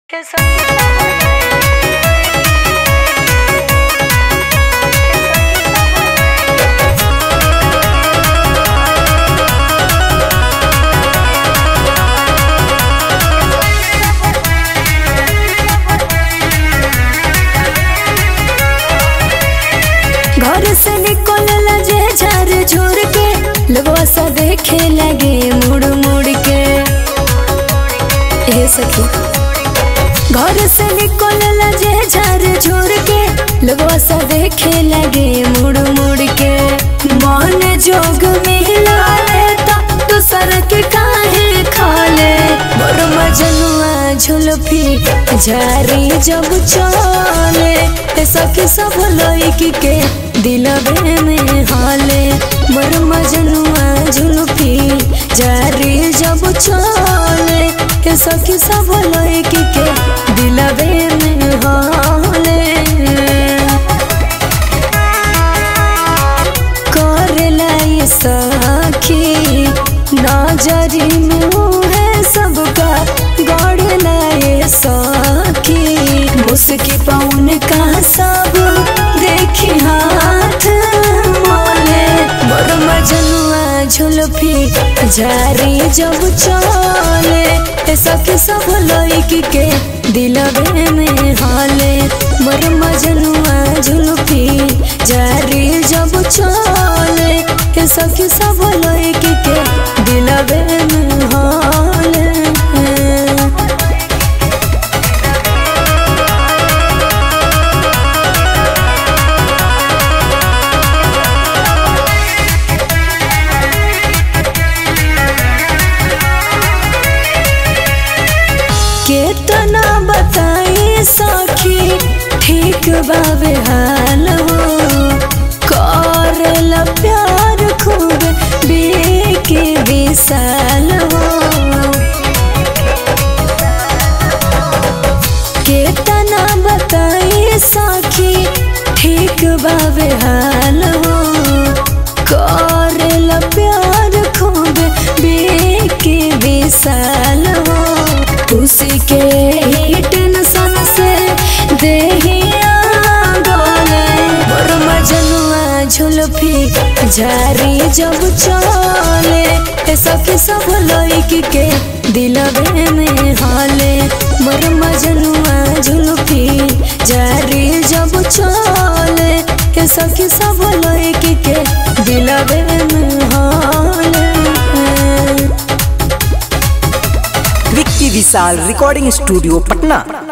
घर से निकलला जे झर झुर के लोगवा सा देखे लगे मुड़ मुड़ के ए सखी घर से निकलला जे झर झुर के लोगवा सा देखे लगे मुड़ मुड़ के मन जोग मिला ले तो दूसर के काहे खाले मोर मजनुआ झुलफी झारी जब चले ए सखी सब लइकी के दिलबे में हाले मोर मजनुआ झुलफी जारी जब चले ए सखी सब लइकी के दिलबे में हाले करेला ये सखी नजरी में है सबका गढ़ला ये सखी मुस्की पौन का सब देखी हाथ मोले मोर मजनुआ झुलफी जारी जब चले ए सखी सब लइकी के दिलबे में हाले मोर मजनुआ झुलफी जारी जब चले ए सखी सब लइकी के दिलबे में हाले केतना बताई सखी ठीक बाबे हाल हो करला प्यार खूब बेके विशाल हो केतना बताई सखी ठीक बाबे हाल हो करला प्यार खूब बेके विशाल हो उसी के ही टेंशन से देहिया डोले मोर मजनुआ झुलफी झारी जब चले ए सखी सब लइकी के दिलबे में हाले मोर मजनुआ झुलफी जारी जब चले ए सखी सब लइकी के दिलबे में हाले विक्की विशाल रिकॉर्डिंग स्टूडियो पटना